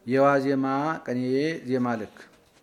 የዋዜማ ቅኔ ዜማ ልክ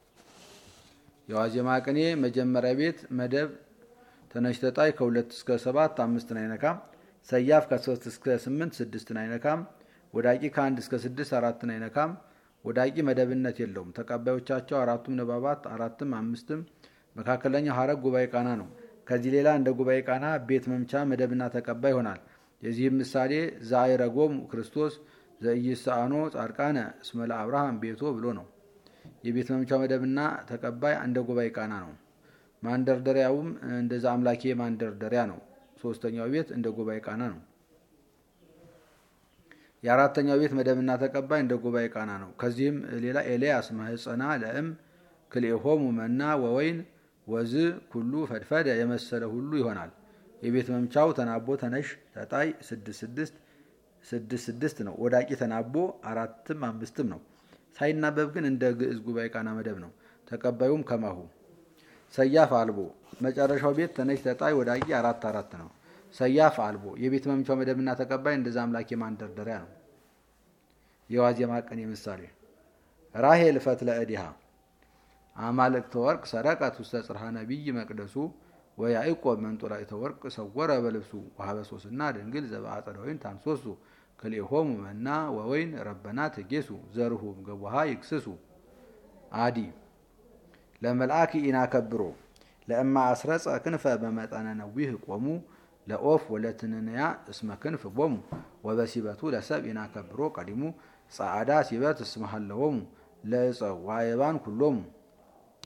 የዋዜማ ቅኔ መጀመሪያ ቤት መደብ ተነሽ ተጣይ ከሁለት እስከ ሰባት አምስትን አይነካም። ሰያፍ ከሶስት እስከ ስምንት ስድስትን አይነካም። ወዳቂ ከአንድ እስከ ስድስት አራትን አይነካም። ወዳቂ መደብነት የለውም። ተቀባዮቻቸው አራቱም ንባባት አራትም አምስትም መካከለኛው ሀረግ ጉባኤ ቃና ነው። ከዚህ ሌላ እንደ ጉባኤ ቃና ቤት መምቻ መደብና ተቀባይ ይሆናል። የዚህም ምሳሌ ዘአይረጎሙ ክርስቶስ ዘኢይስአኖ ጻድቃነ እስመ ለአብርሃም ቤቶ ብሎ ነው። የቤት መምቻ መደብና ተቀባይ እንደ ጉባኤ ቃና ነው። ማንደርደሪያውም እንደዛ አምላኬ ማንደርደሪያ ነው። ሶስተኛው ቤት እንደ ጉባኤ ቃና ነው። የአራተኛው ቤት መደብና ተቀባይ እንደ ጉባኤ ቃና ነው። ከዚህም ሌላ ኤልያስ ማህፀና ለእም ክልኤሆሙ መና ወወይን ወዝ ኩሉ ፈድፈደ የመሰለ ሁሉ ይሆናል። የቤት መምቻው ተናቦ ተነሽ ተጣይ ስድስት ስድስት ስድስት ስድስት ነው። ወዳቂ ተናቦ አራትም አምስትም ነው። ሳይናበብ ግን እንደ ግዕዝ ጉባኤ ቃና መደብ ነው። ተቀባዩም ከማሁ ሰያፍ አልቦ መጨረሻው ቤት ተነሽ ተጣይ ወዳቂ አራት አራት ነው። ሰያፍ አልቦ የቤት መምቻው መደብና ተቀባይ እንደዛ አምላክ የማንደርደሪያ ነው። የዋዜማ ቅኔ ምሳሌ ራሄል ፈትለ እዲሃ አማልክተ ወርቅ ሰረቀት ውስተ ጽርሐ ነቢይ መቅደሱ ወያዕቆብ መንጦላዕተ ወርቅ ሰወረ በልብሱ ወሀበ ሶስና ድንግል ዘበአጸደ ወይን ታንሶሱ ክልኤሆሙ መና ወወይን ረበና ትጌሱ ዘርሁም ገቡሃ ይክስሱ አዲ ለመልአክ ኢናከብሮ ለእማ አስረጸ ክንፈ በመጠነ ነዊህ ቆሙ ለኦፍ ወለትንንያ እስመ ክንፍ ቦሙ ወበሲበቱ ለሰብ ኢናከብሮ ቀዲሙ ጸዓዳ ሲበት እስመሃለዎሙ ለእፀ ዋየባን ኩሎሙ